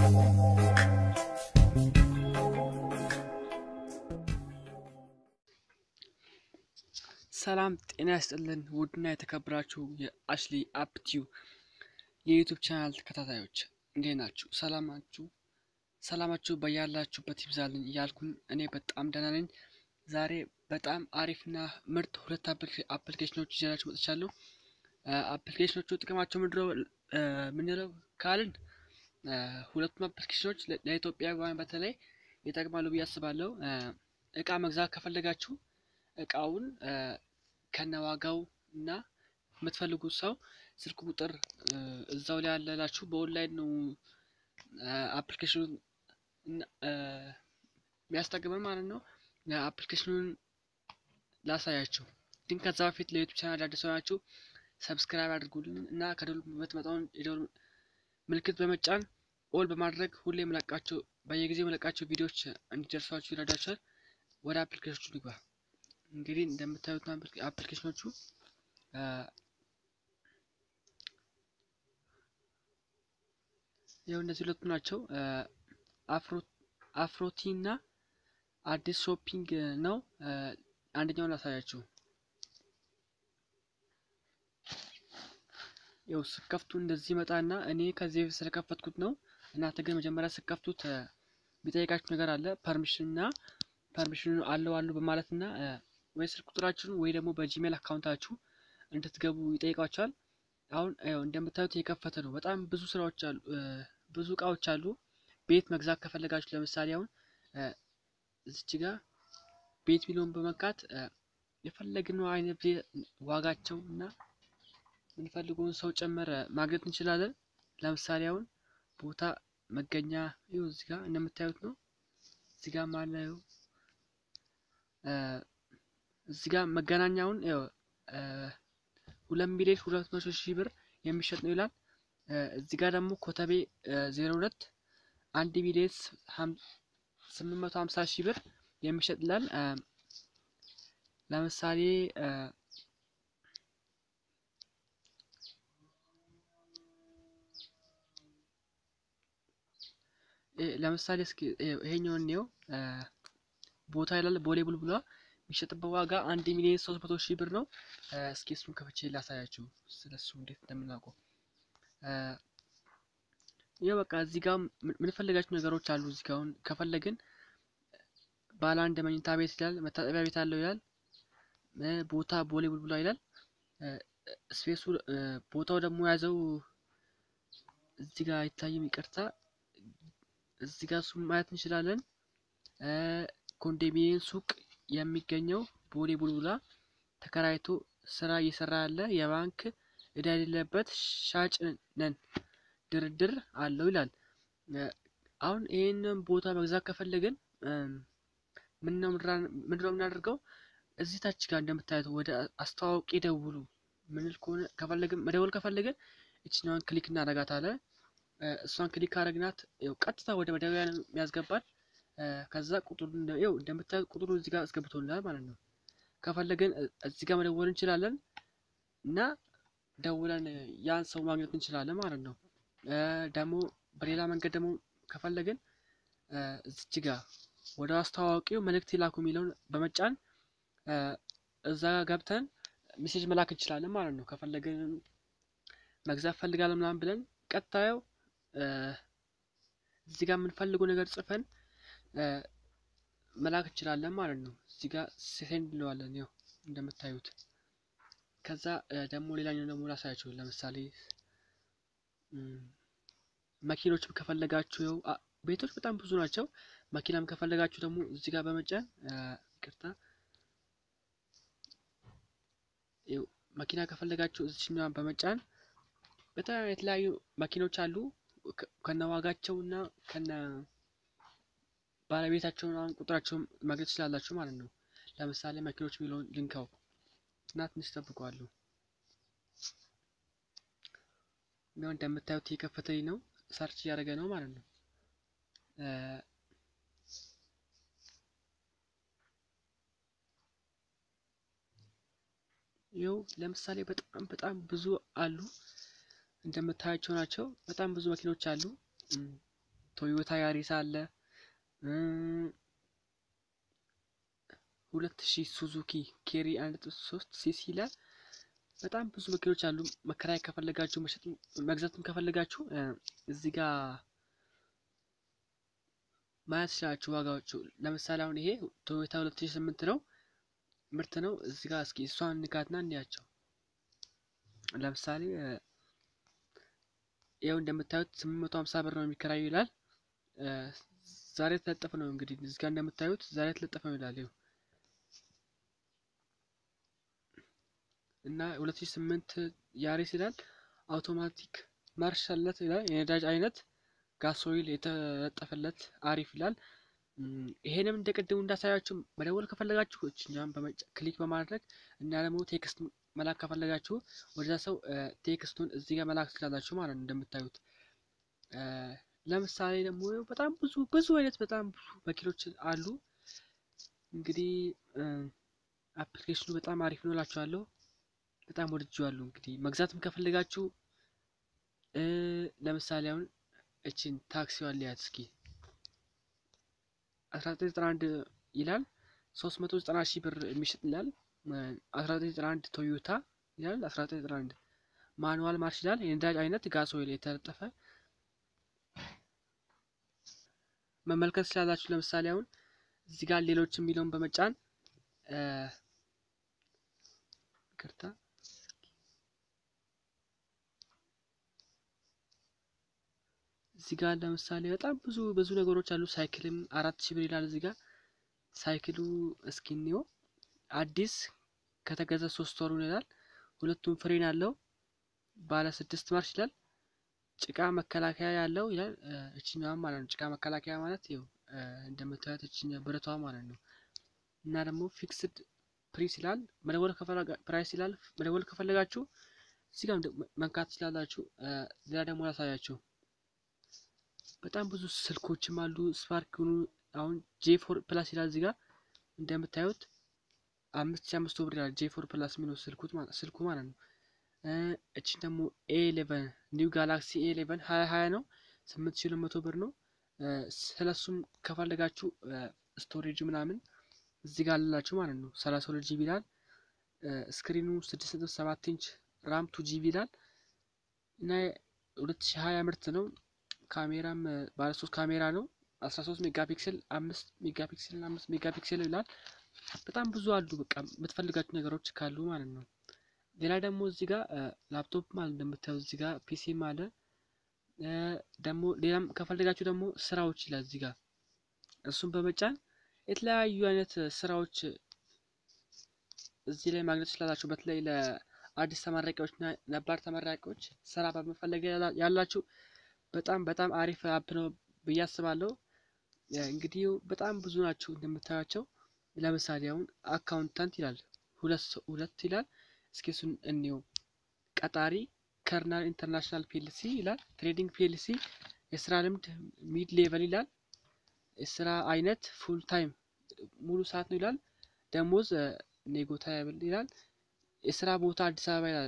ሰላም ጤና ያስጥልን ውድና የተከበራችሁ የአሽሊ አፕቲዩ የዩቱብ ቻናል ተከታታዮች እንዴት ናችሁ? ሰላማችሁ ሰላማችሁ በያላችሁበት ይብዛልኝ እያልኩኝ እኔ በጣም ደህና ነኝ። ዛሬ በጣም አሪፍና ምርጥ ሁለት አፕሊኬሽኖች ይዤላችሁ መጥቻለሁ። አፕሊኬሽኖቹ ጥቅማቸው ምንድነው የምንለው ካልን ሁለቱም አፕሊኬሽኖች ለኢትዮጵያውያን በተለይ ይጠቅማሉ ብዬ አስባለሁ። እቃ መግዛት ከፈለጋችሁ እቃውን ከነዋጋው እና የምትፈልጉት ሰው ስልክ ቁጥር እዛው ላይ ያለላችሁ በኦንላይን ነው አፕሊኬሽኑን የሚያስጠቅመን ማለት ነው። አፕሊኬሽኑን ላሳያችሁ፣ ግን ከዛ በፊት ለዩቱብ ቻናል አዲስ ሆናችሁ ሰብስክራይብ አድርጉልን እና ከደወል የምትመጣውን የደወል ምልክት በመጫን ኦል በማድረግ ሁሌ የምለቃቸው በየጊዜው የምለቃቸው ቪዲዮዎች እንዲደርሷችሁ ይረዳችኋል። ወደ አፕሊኬሽኖቹ ልግባ። እንግዲህ እንደምታዩት አፕሊኬሽኖቹ ያው እነዚህ ሁለቱ ናቸው። አፍሮቲ እና አዲስ ሾፒንግ ነው። አንደኛውን ላሳያችሁ። ያው ስከፍቱ እንደዚህ ይመጣና እኔ ከዚህ በፊት ስለከፈትኩት ነው። እናንተ ግን መጀመሪያ ስከፍቱት የሚጠይቃችሁ ነገር አለ። ፐርሚሽን እና ፐርሚሽኑ አለው አሉ በማለት እና ወይ ስልክ ቁጥራችሁን ወይ ደግሞ በጂሜል አካውንታችሁ እንድትገቡ ይጠይቃችኋል። አሁን ያው እንደምታዩት የከፈተ ነው። በጣም ብዙ ስራዎች አሉ፣ ብዙ እቃዎች አሉ። ቤት መግዛት ከፈለጋችሁ ለምሳሌ አሁን እዚች ጋር ቤት ሚሊዮን በመካት የፈለግነው አይነት ዋጋቸው እና የምንፈልገውን ሰው ጨመረ ማግኘት እንችላለን። ለምሳሌ አሁን ቦታ መገኛ ይኸው እዚህ ጋር እንደምታዩት ነው። እዚህ ጋር ማለው እዚህ ጋር መገናኛውን ሁለት ሚሊዮን ሁለት መቶ ሺህ ብር የሚሸጥ ነው ይላል። እዚህ ጋር ደግሞ ኮተቤ ዜሮ ሁለት አንድ ሚሊዮን ስምንት መቶ ሀምሳ ሺህ ብር የሚሸጥ ይላል። ለምሳሌ ለምሳሌ እስኪ ይሄኛውን እንየው። ቦታ ይላል ቦሌ ቡልቡላ የሚሸጥበት ዋጋ አንድ ሚሊዮን ሶስት መቶ ሺህ ብር ነው። እስኪ እሱን ከፍቼ ላሳያችሁ ስለሱ እንዴት እንደምናውቀው። ይኸው በቃ እዚህ ጋር የምንፈልጋቸው ነገሮች አሉ። እዚህ ጋር አሁን ከፈለግን ባለ አንድ መኝታ ቤት ይላል፣ መታጠቢያ ቤት አለው ይላል፣ ቦታ ቦሌ ቡልቡላ ይላል። ስፔሱ ቦታው ደግሞ የያዘው እዚህ ጋር አይታይም፣ ይቅርታ። እዚህ ጋር እሱን ማየት እንችላለን። ኮንዶሚኒየም ሱቅ የሚገኘው ቦሌ ቡልቡላ ተከራይቶ ስራ እየሰራ ያለ የባንክ እዳ የሌለበት ሻጭ ነን፣ ድርድር አለው ይላል። አሁን ይህንን ቦታ መግዛት ከፈለግን ምንድነው የምናደርገው? እዚህ ታች ጋር እንደምታዩት ወደ አስተዋውቂ ደውሉ ምንል ከሆነ ከፈለግን መደወል ከፈለግን እችኛዋን ክሊክ እናደርጋታለን። እሷን ክሊክ ካደረግናት ቀጥታ ወደ መደወያ የሚያስገባል። ከዛ ቁጥሩ ይኸው እንደምታዩት ቁጥሩ እዚህ ጋር አስገብቶልናል ማለት ነው። ከፈለግን እዚህ ጋር መደወል እንችላለን እና ደውለን ያን ሰው ማግኘት እንችላለን ማለት ነው። ደግሞ በሌላ መንገድ ደግሞ ከፈለግን እዚች ጋር ወደ አስተዋዋቂው መልእክት ይላኩ የሚለውን በመጫን እዛ ጋር ገብተን ሜሴጅ መላክ እንችላለን ማለት ነው። ከፈለግን መግዛት ፈልጋለን ምናምን ብለን ቀጣዩ እዚህ ጋር የምንፈልገው ነገር ጽፈን መላክ እንችላለን ማለት ነው። እዚህ ጋር ሴንድ እንለዋለን ያው እንደምታዩት። ከዛ ደግሞ ሌላኛው ደግሞ ላሳያችሁ። ለምሳሌ መኪኖችም ከፈለጋችሁ ያው ቤቶች በጣም ብዙ ናቸው። መኪናም ከፈለጋችሁ ደግሞ እዚህ ጋር በመጫን ይቅርታ፣ መኪና ከፈለጋችሁ እዚችኛዋን በመጫን በጣም የተለያዩ መኪኖች አሉ ከነ ዋጋቸው እና ከነ ባለቤታቸውን አሁን ቁጥራቸውን ማግኘት ትችላላችሁ ማለት ነው። ለምሳሌ መኪኖች የሚለውን ልንካው እና ትንሽ ጠብቀዋሉ። ያው እንደምታዩት የከፈተኝ ነው፣ ሰርች እያደረገ ነው ማለት ነው። ይኸው ለምሳሌ በጣም በጣም ብዙ አሉ እንደምታያቸው ናቸው። በጣም ብዙ መኪኖች አሉ። ቶዮታ ያሪስ አለ። ሁለት ሺህ ሱዙኪ ኬሪ አንድ ነጥብ ሶስት ሲሲ ይላል። በጣም ብዙ መኪኖች አሉ። መከራየት ከፈለጋችሁ መሸጥ መግዛትም ከፈለጋችሁ እዚህ ጋር ማየት ትችላችሁ ዋጋዎቹ። ለምሳሌ አሁን ይሄ ቶዮታ ሁለት ሺህ ስምንት ነው ምርት ነው። እዚህ ጋር እስኪ እሷን ንካትና እንያቸው። ለምሳሌ ይኸው እንደምታዩት ስምንት መቶ ሀምሳ ብር ነው የሚከራዩ ይላል። ዛሬ የተለጠፈ ነው እንግዲህ እዚህ ጋር እንደምታዩት ዛሬ የተለጠፈ ነው ይላል። ይኸው እና ሁለት ሺህ ስምንት ያሪስ ይላል። አውቶማቲክ ማርሽ አለት ይላል። የነዳጅ አይነት ጋሶይል የተለጠፈለት አሪፍ ይላል። ይሄንም እንደ ቅድሙ እንዳሳያችሁ መደወል ከፈለጋችሁ እኛም ክሊክ በማድረግ እና ደግሞ ቴክስት መላክ ከፈለጋችሁ ወደዛ ሰው ቴክስቱን እዚህ ጋር መላክ ትችላላችሁ ማለት ነው። እንደምታዩት ለምሳሌ ደግሞ በጣም ብዙ ብዙ አይነት በጣም ብዙ መኪኖች አሉ። እንግዲህ አፕሊኬሽኑ በጣም አሪፍ ነው እላችኋለሁ። በጣም ወድጄዋለሁ። እንግዲህ መግዛትም ከፈለጋችሁ ለምሳሌ አሁን እችን ታክሲዋን ሊያት እስኪ 1991 ይላል 390 ሺህ ብር የሚሸጥ ይላል። 1991 ቶዮታ ይላል 1991 ማኑዋል ማርሽ ይላል። የነዳጅ አይነት ጋሶይል የተለጠፈ መመልከት ስላላችሁ ለምሳሌ አሁን እዚህ ጋር ሌሎች የሚለውን በመጫን ይቅርታ እዚህ ጋር ለምሳሌ በጣም ብዙ ብዙ ነገሮች አሉ። ሳይክልም አራት ሺህ ብር ይላል እዚህ ጋር ሳይክሉ እስኪኒዮ አዲስ ከተገዛ ሶስት ወሩ ይላል። ሁለቱም ፍሬን አለው። ባለ ስድስት ማርሽ ይላል። ጭቃ መከላከያ ያለው ይላል። እችኛዋ ማለት ነው። ጭቃ መከላከያ ማለት ይኸው እንደምታዩት እችኛ ብረቷ ማለት ነው። እና ደግሞ ፊክስድ ፕሪስ ይላል። መደወል ፕራይስ ይላል። መደወል ከፈለጋችሁ እዚህ ጋር መንካት ትችላላችሁ። ሌላ ደግሞ ላሳያችሁ። በጣም ብዙ ስልኮችም አሉ። ስፓርክ ሆኑ አሁን ጄ ፎር ፕላስ ይላል እዚህ ጋር እንደምታዩት አምስት ሺ አምስት ብር ይላል። ጄ ፎር ፕላስ የሚለው ስልኩት ስልኩ ማለት ነው። እችን ደግሞ ኤ ኤሌቨን ኒው ጋላክሲ ኤ ኤሌቨን ሀያ ሀያ ነው። ስምንት ሺ ሁለት መቶ ብር ነው። ስለሱም ከፈለጋችሁ ስቶሬጅ ምናምን እዚህ ጋር አላችሁ ማለት ነው። ሰላሳ ሁለት ጂቢ ይላል። ስክሪኑ ስድስት ነጥብ ሰባት ኢንች ራም ቱ ጂቢ ይላል እና ሁለት ሺ ሀያ ምርት ነው። ካሜራም ባለ ሶስት ካሜራ ነው። አስራ ሶስት ሜጋ ፒክስል አምስት ሜጋ ፒክስል አምስት ሜጋ ፒክስል ይላል። በጣም ብዙ አሉ። በቃ የምትፈልጋቸው ነገሮች ካሉ ማለት ነው። ሌላ ደግሞ እዚህ ጋር ላፕቶፕ ማለት እንደምታዩት እዚህ ጋር ፒሲም አለ። ደግሞ ሌላም ከፈለጋችሁ ደግሞ ስራዎች ይላል እዚህ ጋር እሱን በመጫን የተለያዩ አይነት ስራዎች እዚህ ላይ ማግኘት ትችላላችሁ። በተለይ ለአዲስ ተመራቂዎች እና ነባር ተመራቂዎች ስራ በመፈለግ ያላችሁ በጣም በጣም አሪፍ አፕ ነው ብዬ አስባለሁ። እንግዲህ በጣም ብዙ ናቸው እንደምታያቸው። ለምሳሌ አሁን አካውንታንት ይላል ሁለት ሁለት ይላል። እስኪ እሱን እንየው። ቀጣሪ ከርናል ኢንተርናሽናል ፒኤልሲ ይላል። ትሬዲንግ ፒኤልሲ የስራ ልምድ ሚድ ሌቨል ይላል። የስራ አይነት ፉል ታይም ሙሉ ሰዓት ነው ይላል። ደሞዝ ኔጎታብል ይላል። የስራ ቦታ አዲስ አበባ ይላል።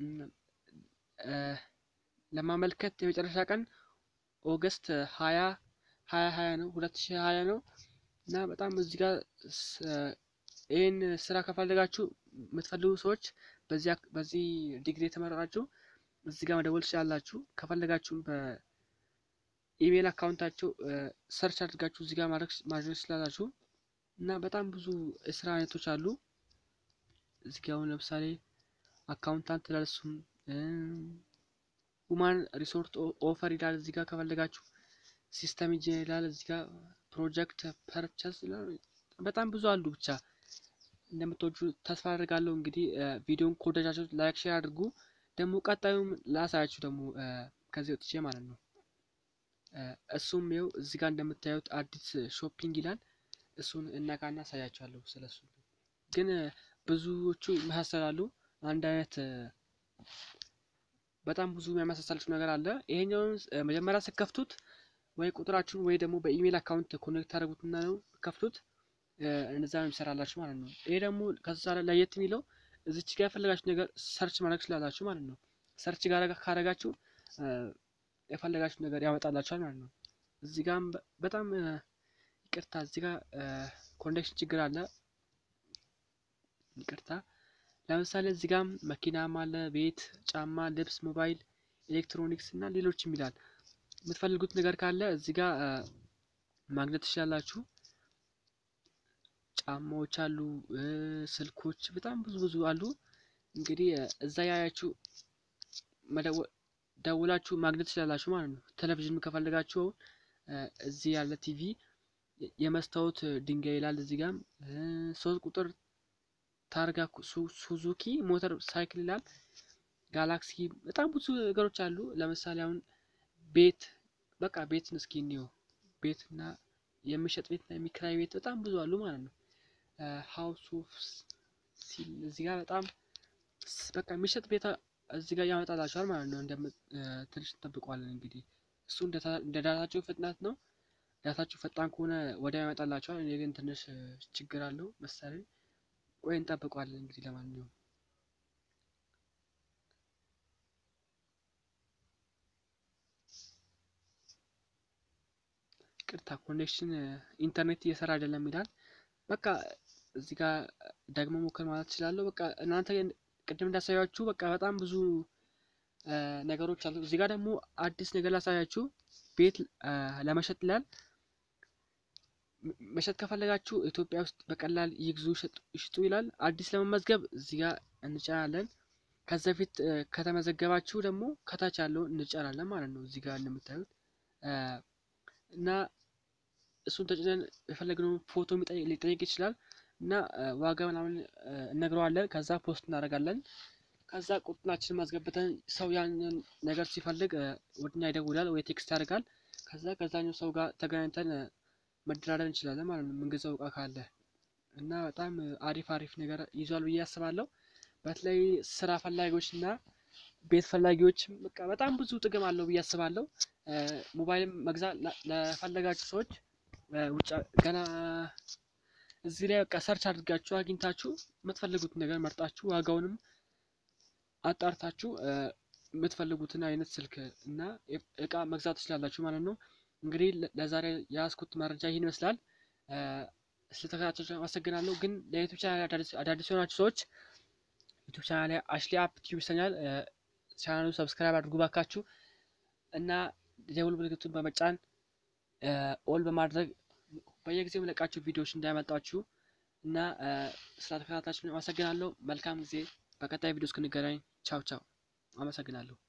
ለማመልከት የመጨረሻ ቀን ኦገስት ሀያ ሀያ ሀያ ነው ሁለት ሺህ ሀያ ነው እና በጣም እዚህ ጋር ይህን ስራ ከፈለጋችሁ የምትፈልጉ ሰዎች በዚህ ዲግሪ የተመረቃችሁ እዚህ ጋር መደወል ትችላላችሁ። ከፈለጋችሁም በኢሜይል አካውንታቸው ሰርች አድርጋችሁ እዚህ ጋር ማድረግ ትችላላችሁ እና በጣም ብዙ የስራ አይነቶች አሉ። እዚህ ጋር አሁን ለምሳሌ አካውንታንት ይላል። እሱም ሁማን ሪሶርት ኦፈር ይላል። እዚህ ጋር ከፈለጋችሁ ሲስተም ኢንጂነር ይላል። እዚህ ጋር ፕሮጀክት ፐርቸስ ይላል። በጣም ብዙ አሉ። ብቻ እንደምትወጁ ተስፋ አድርጋለሁ። እንግዲህ ቪዲዮን ከወደዳችሁ ላይክ፣ ሼር አድርጉ። ደግሞ ቀጣዩም ላሳያችሁ ደግሞ ከዚህ ወጥቼ ማለት ነው። እሱም ይኸው እዚህ ጋር እንደምታዩት አዲስ ሾፒንግ ይላል። እሱን እነካና አሳያችኋለሁ። ስለሱ ግን ብዙዎቹ ይመሳሰላሉ። አንድ አይነት በጣም ብዙ የሚያመሳሰላችሁ ነገር አለ። ይሄኛውን መጀመሪያ ስከፍቱት ወይ ቁጥራችሁን ወይ ደግሞ በኢሜይል አካውንት ኮኔክት ታደርጉትና ነው ከፍቱት እንደዛ ነው የሚሰራላችሁ ማለት ነው። ይሄ ደግሞ ከዛ ለየት የሚለው እዚች ጋር የፈለጋችሁ ነገር ሰርች ማድረግ ስላላችሁ ማለት ነው። ሰርች ጋር ካረጋችሁ የፈለጋችሁ ነገር ያመጣላችኋል ማለት ነው። እዚህ ጋም በጣም ይቅርታ እዚህ ጋር ኮኔክሽን ችግር አለ። ይቅርታ። ለምሳሌ እዚህ ጋም መኪናም አለ፣ ቤት፣ ጫማ፣ ልብስ፣ ሞባይል፣ ኤሌክትሮኒክስ እና ሌሎችም ይላል። የምትፈልጉት ነገር ካለ እዚህ ጋር ማግኘት ትችላላችሁ። ጫማዎች አሉ፣ ስልኮች፣ በጣም ብዙ ብዙ አሉ። እንግዲህ እዛ ያያችሁ ደውላችሁ ማግኘት ትችላላችሁ ማለት ነው። ቴሌቪዥን ከፈለጋችሁ እዚህ ያለ ቲቪ የመስታወት ድንጋይ ይላል። እዚህ ጋም ሶስት ቁጥር ታርጋ ሱዙኪ ሞተር ሳይክል ይላል። ጋላክሲ በጣም ብዙ ነገሮች አሉ። ለምሳሌ አሁን ቤት በቃ ቤትን እስኪ እንየው። ቤት እና የሚሸጥ ቤት እና የሚከራይ ቤት በጣም ብዙ አሉ ማለት ነው። ሀውስ ኦፍ ሲል እዚህ ጋር በጣም በቃ የሚሸጥ ቤት እዚህ ጋር ያመጣላችኋል ማለት ነው። ትንሽ እንጠብቀዋለን እንግዲህ እሱ እንደ ዳታቸው ፍጥነት ነው። ዳታችሁ ፈጣን ከሆነ ወዲያው ያመጣላችኋል። እኔ ግን ትንሽ ችግር አለው መሰለኝ። ቆይ እንጠብቀዋለን እንግዲህ ለማንኛውም ቅርታ ኮኔክሽን ኢንተርኔት እየሰራ አይደለም ይላል። በቃ እዚህ ጋር ደግሞ ሞክር ማለት እችላለሁ። በቃ እናንተ ቅድም እንዳሳያችሁ በቃ በጣም ብዙ ነገሮች አሉ። እዚህ ጋር ደግሞ አዲስ ነገር ላሳያችሁ። ቤት ለመሸጥ ይላል። መሸጥ ከፈለጋችሁ ኢትዮጵያ ውስጥ በቀላል ይግዙ ይሽጡ ይላል። አዲስ ለመመዝገብ እዚህ ጋር እንጫናለን። ከዛ በፊት ከተመዘገባችሁ ደግሞ ከታች ያለውን እንጫናለን ማለት ነው። እዚህ ጋር እንደምታዩት እና እሱን ተጭነን የፈለግነውን ፎቶ ሊጠይቅ ይችላል እና ዋጋ ምናምን እነግረዋለን። ከዛ ፖስት እናደርጋለን። ከዛ ቁጥናችንን ማስገብተን ሰው ያንን ነገር ሲፈልግ ወደኛ ይደውላል ወይ ቴክስት ያደርጋል። ከዛ ከዛኛው ሰው ጋር ተገናኝተን መደራደር እንችላለን ማለት ነው። የምንገዛው እቃ ካለ እና በጣም አሪፍ አሪፍ ነገር ይዟል ብዬ አስባለሁ። በተለይ ስራ ፈላጊዎች እና ቤት ፈላጊዎች በቃ በጣም ብዙ ጥቅም አለው ብዬ አስባለሁ። ሞባይልም መግዛት ለፈለጋችሁ ሰዎች ውጭ ገና እዚህ ላይ በቃ ሰርች አድርጋችሁ አግኝታችሁ የምትፈልጉትን ነገር መርጣችሁ ዋጋውንም አጣርታችሁ የምትፈልጉትን አይነት ስልክ እና እቃ መግዛት ትችላላችሁ ማለት ነው። እንግዲህ ለዛሬ የያዝኩት መረጃ ይህን ይመስላል። ስለተከታተላችሁ አመሰግናለሁ። ግን ለዩቱብ ቻናል አዳዲስ የሆናችሁ ሰዎች ዩቱብ ቻናል ላይ አሽሊ አፕ ቲዩብ ይሰኛል። ቻናሉ ሰብስክራይብ አድርጉ ባካችሁ እና የደውል ምልክቱን በመጫን ኦል በማድረግ በየጊዜው የምለቃችሁ ቪዲዮዎች እንዳያመልጣችሁ እና ስለተከታተላችሁ አመሰግናለሁ። መልካም ጊዜ። በቀጣይ ቪዲዮ እስክንገናኝ ቻው ቻው። አመሰግናለሁ።